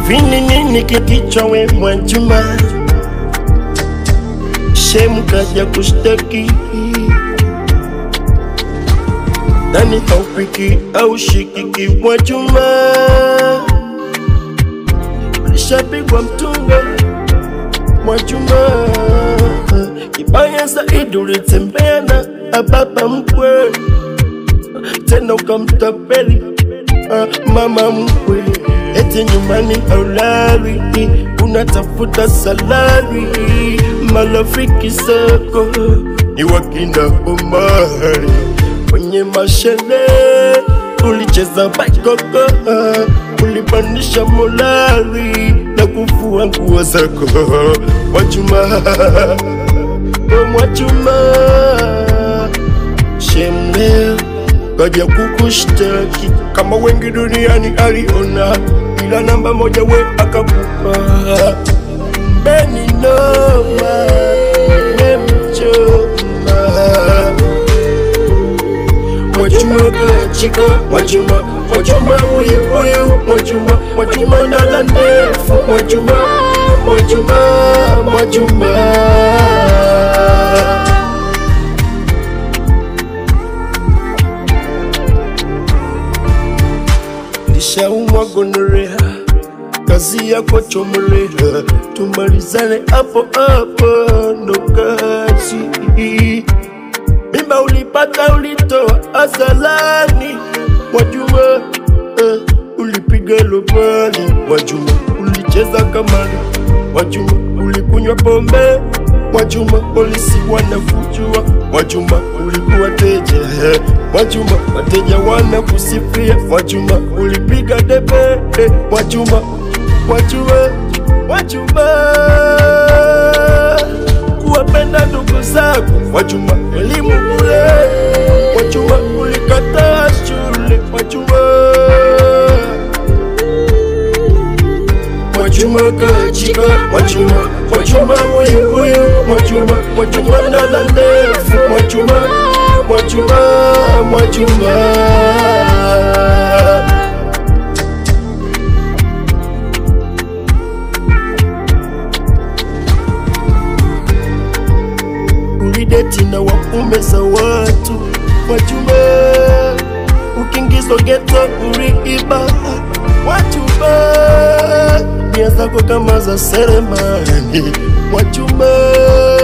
hivi ni nini kikichwa we Mwajuma? Shemu kaja kushtaki nani haupiki au shikiki Mwajuma? Ulishapigwa mtunga Mwajuma, kibaya zaidi ulitembea na ababa mkwe, tena ukamtapeli ah, mama mkwe, eti nyumbani haulali, unatafuta salari, marafiki zako ni wakina Omari kwenye mashele ulicheza bakoko, ulipandisha molari na kufua nguo zako Mwajuma, oh Mwajuma, shemle kaja kukushtaki kama wengi duniani aliona, ila namba moja we akakupa Beni noma we mchoma Mwajuma kachika Mwajuma Mwajuma huyu huyu Mwajuma Mwajuma dada ndefu Mwajuma Mwajuma Mwajuma Nishaumwa gonorea kazi yako chomorea, tumalizane hapo hapo, ndo kazi mimba ulipata ulitoa azalani Mwajuma eh, ulipiga lobali Mwajuma ulicheza kamari Mwajuma ulikunywa pombe Mwajuma polisi wanakujua Mwajuma ulikuwa teja eh, Mwajuma wateja wanakusifia Mwajuma ulipiga debe eh, Mwajuma Mwajuma Mwajuma kuwapenda ndugu zako Mwajuma, elimu bure Mwajuma, ulikataa shule Mwajuma, Mwajuma kachika Mwajuma, Mwajuma huyu huyu Mwajuma, Mwajuma dada ndefu Mwajuma, Mwajuma, Mwajuma ulideti na waume za watu Mwajuma, ukingizwa geto uliiba Mwajuma, nia zako kama za seremani Mwajuma